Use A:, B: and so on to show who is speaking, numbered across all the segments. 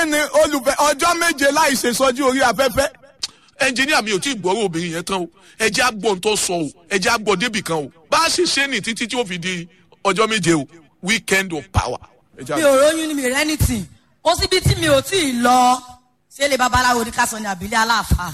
A: ni olùfẹ́ ọjọ́ méje láì ṣe sọjú orí afẹ́fẹ́
B: ẹnjìníà mi ò tí ì gbọ́rọ̀ obìnrin yẹn tán o ẹ jẹ́ àgbọ̀n tó sọ o ẹ jẹ́ àgbọ̀n débì kan o bá a ṣe ṣe ní títí tí ó fi di ọjọ́ méje o weekend of power. Ẹ jẹ́
C: mi ò róyún ní mi rẹ́ ní tì kó síbi tí mi ò tí ì lọ ṣé lè babaláwo ní kásán ní àbílẹ̀ aláàfáà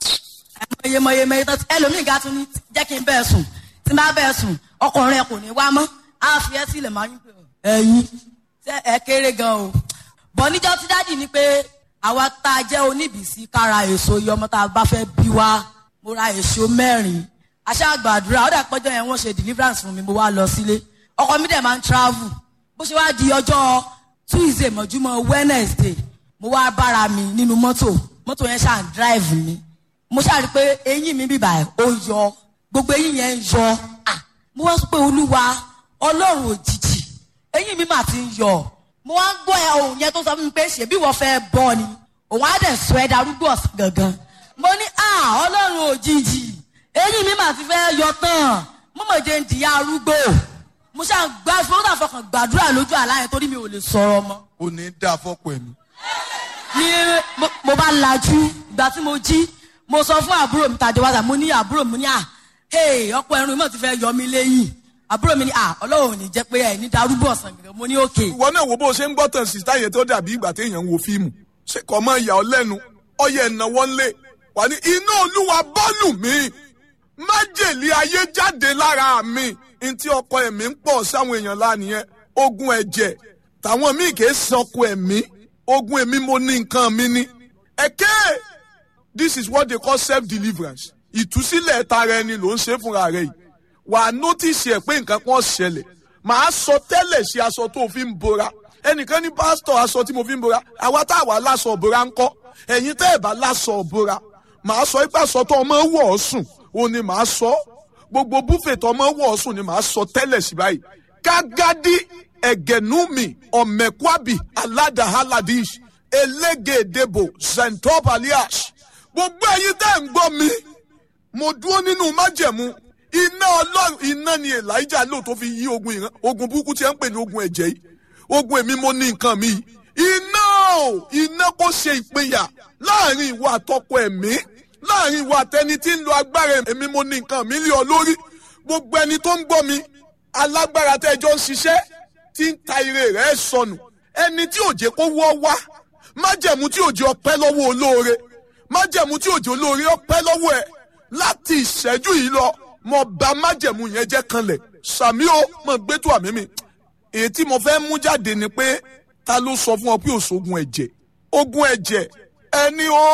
C: ẹmọye mọye mọye tó ẹlòmíì ga tún ní jẹ́ kí n bẹ́ẹ̀ sùn tí n bá bẹ́ẹ̀ sùn ọkùnrin ẹ kò ní wá mọ́ á fi ẹ́ sílẹ̀ máa ń pè ọ́ ẹ̀yin ṣé ẹ kéré gan o bọ̀ níjọ́ tí dájì ni pé àwa tá a jẹ́ oníbìsí kára èso iye ọmọ tá a bá fẹ́ bí wá mo ra èso mẹ́rin aṣáàgbàdúrà ó dà pọ́jọ́ yẹn wọ́n ṣe deliverance fún mi mo wá lọ sílé ọkọ mi dẹ̀ máa ń travel bó ṣe wá di ọjọ́ tuesday mọ̀júmọ́ wednesday mo wá bára mi nínú mọ́tò mọ́tò yẹn ṣáà ń drive mi mo ṣáà rí i pé eyín mi bíbà ẹ̀ ó yọ gbogbo eyín yẹn ń yọ ah mo wá sọ pé olúwa ọlọ́run òjijì eyín mi mà ti ń yọ mo wá ń gbọ́ ẹ ohun yẹn tó sọ fún mi pé ṣèbí wọ́n fẹ́ bọ́ ni òun á dẹ̀ sọ ẹ darúgbó ọ̀sán gangan mo ní ah ọlọ́run òjijì eyín mi mà ti fẹ́ yọ tán mo mọ̀ jẹ́ ń dìyà arúgbó mo ṣáà gbá mo ṣáà fọkàn gbàdúrà lójú àlá yẹn torí mi ò lè sọ̀rọ̀ mọ́
A: kò ní dá fọ́pọ̀ ẹ̀mí.
C: ní mo- mo bá lajú ìgbà tí mo jí mo sọ fún àbúrò mi tàjọ wáṣà mo ní àbúrò mi ní à hey ọkọ ẹrun mọ̀ ti fẹ́ yọ mí lẹ́yìn àbúrò mi ní à ọlọ́run ò ní jẹ́ pé ẹ̀ ní darúgbó ọ̀sán gẹ̀gẹ̀ mo ní òkè
A: ìwọ náà wo bó ṣe ń gbọ́ tàn sí táyé tó dàbí ìgbà téèyàn ń wo fíìmù ṣe kọ́ mọ́ ìyá ọ lẹ́nu ọyẹ ìnáwó ńlẹ̀ wà ní iná olúwa bọ́ọ̀lù mi májèlé ayé jáde lára mi ntí ọkọ ẹ̀mí ń pọ̀ sáwọn èèyàn lánìyẹn ogun ẹ̀jẹ̀ tàwọn míì kì í sanko ẹ̀mí ogun ẹ̀mí mo ní nǹkan mi ní. ẹ̀kẹ́ this is what they call self deliverance ìtúsílẹ̀ tara ẹni ló ń ṣe fúnra rẹ̀ yìí wà á nọ́tìsì ẹ̀ pé nǹkan kan ṣẹlẹ̀ màá sọ tẹ́lẹ̀ ṣe aṣọ tó fi ń bora ẹnìkan ní pásítọ̀ aṣọ tí mo fi ń bora àwa tá a wà láṣọ òbora ń kọ́ ẹ̀yin tẹ́ ẹ̀ bá láṣọ òbora màá sọ ipá aṣọ tó ọmọ wọ̀ ọ́ sùn òun ni màá sọ gbogbo búfè tó ọmọ wọ̀ ọ́ sùn ni màá sọ tẹ́lẹ̀ sí báyìí kágádí ẹ̀gẹ̀númi ọ̀mẹ̀kwábì aládàhálàdíṣ elégédébò zentopalias gbogbo ẹ̀yin tẹ́ ẹ̀ ń gbọ́ mi mo dúró nínú májẹ̀mú iná ọlọ́run iná ni elijah lò tó fi yí ogun ìran ogun burúkú tí ẹ ń pè ní ogun ẹ̀jẹ̀ yìí ogun èmi mo ní nǹkan mi yìí iná o iná kò ṣe ìpínyà láàrin ìwà àtọkọ ẹ̀mí láàrin ìwà àtẹni tí ń lo agbára èmi mo ní nǹkan mi lé ọ lórí gbogbo ẹni tó ń gbọ́ mi alágbára tẹ́jọ́ ń ṣiṣẹ́ tí ń ta ire rẹ̀ sọnù ẹni tí òjé kó wọ́ wá májẹ̀mú tí òjé ọpẹ́ lọ́wọ́ olóore májẹ̀mú tí òjé olóore ọpẹ́ lọ́wọ́ ẹ̀ láti ìṣẹ́jú yìí lọ mo bá májẹ̀mú yẹn jẹ́ kanlẹ̀ sàmí o mo gbé tó àmì mi èyí tí mo fẹ́ mú jáde ni pé ta ló sọ fún ọ pé òṣogun ẹ̀jẹ̀ ogun ẹ̀jẹ̀ ẹni ó